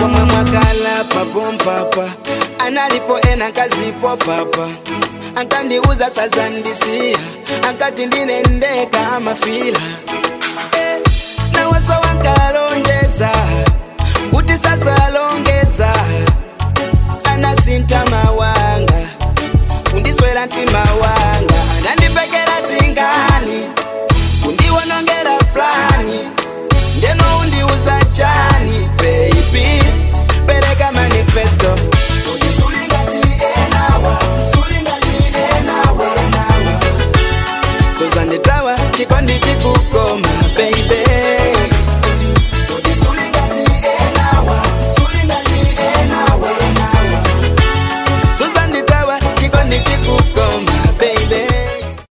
komwe mwakala papompapa analipo ena kazipo papa ankandiuza sazandisiya ankati ndinendeka amafila Eh, nawaso wankalonjeza kuti sazalongeza anasinta mawanga kundiswera mtima wanga anandipekera zingani kundiwonongera plani ndeno undiuza chani baby pereka manifesto Sulingati enawa, sulingati enawa, enawa. sozanditawa chikondi chikukoma